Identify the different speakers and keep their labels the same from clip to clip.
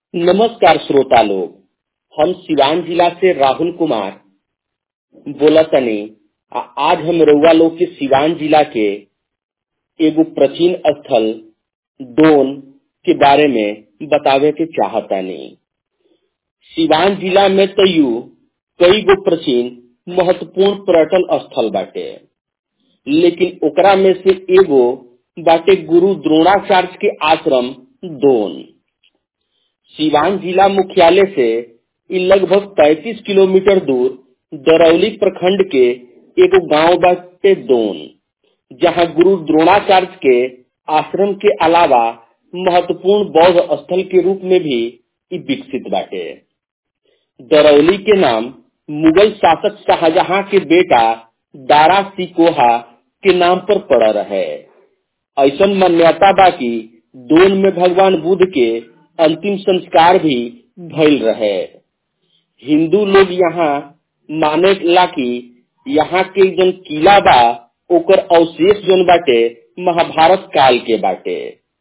Speaker 1: नमस्कार श्रोता लोग हम सिवान जिला से राहुल कुमार बोलतनी आ आज हम रउआ लोग के सिवान जिला के एगो प्राचीन स्थल दोन के बारे में बतावे के चाहतानी सिवान जिला में तयू कई गो प्राचीन महत्वपूर्ण पर्यटन स्थल बाटे लेकिन ओकरा में से एगो बाटे गुरु द्रोणाचार्य के आश्रम दोन सिवान जिला मुख्यालय से इ लगभग 35 किलोमीटर दूर दरौली प्रखंड के एगो गांव बाटे दोन जहां गुरु द्रोणाचार्य के आश्रम के अलावा महत्वपूर्ण बौद्ध स्थल के रूप में भी इ विकसित बाटे दरौली के नाम मुगल शासक शाहजहां के बेटा दारा सिकोहा के नाम पर पड़ रहे ऐसा मान्यता बा कि दोन में भगवान बुद्ध के अंतिम संस्कार भी भइल रहे हिंदू लोग यहाँ माने ला कि यहाँ के जन किला बा ओकर अवशेष जन बाटे महाभारत काल के बाटे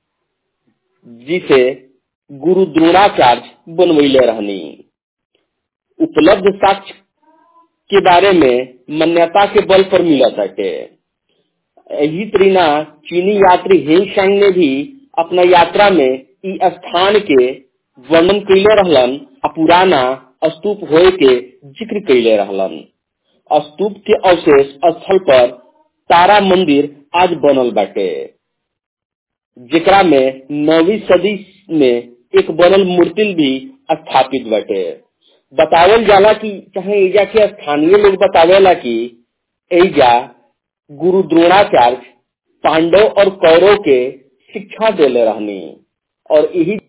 Speaker 1: जिसे गुरु द्रोणाचार्य बनवैले रहनी उपलब्ध साक्ष्य के बारे में मान्यता के बल पर मिला बाटे यही तरीना चीनी यात्री हेंग ने भी अपना यात्रा में इ स्थान के वर्णन कैले रहलन आ पुराना स्तूप होए के जिक्र कैले रहलन स्तूप के अवशेष स्थल पर तारा मंदिर आज बनल बाटे जेकरा में नौवीं सदी में एक बनल मूर्ति भी स्थापित बाटे बतावल जाला कि चाहे एजा के स्थानीय लोग बतावेला कि एजा गुरु द्रोणाचार्य पांडव और कौरव के शिक्षा देले रहनी और यही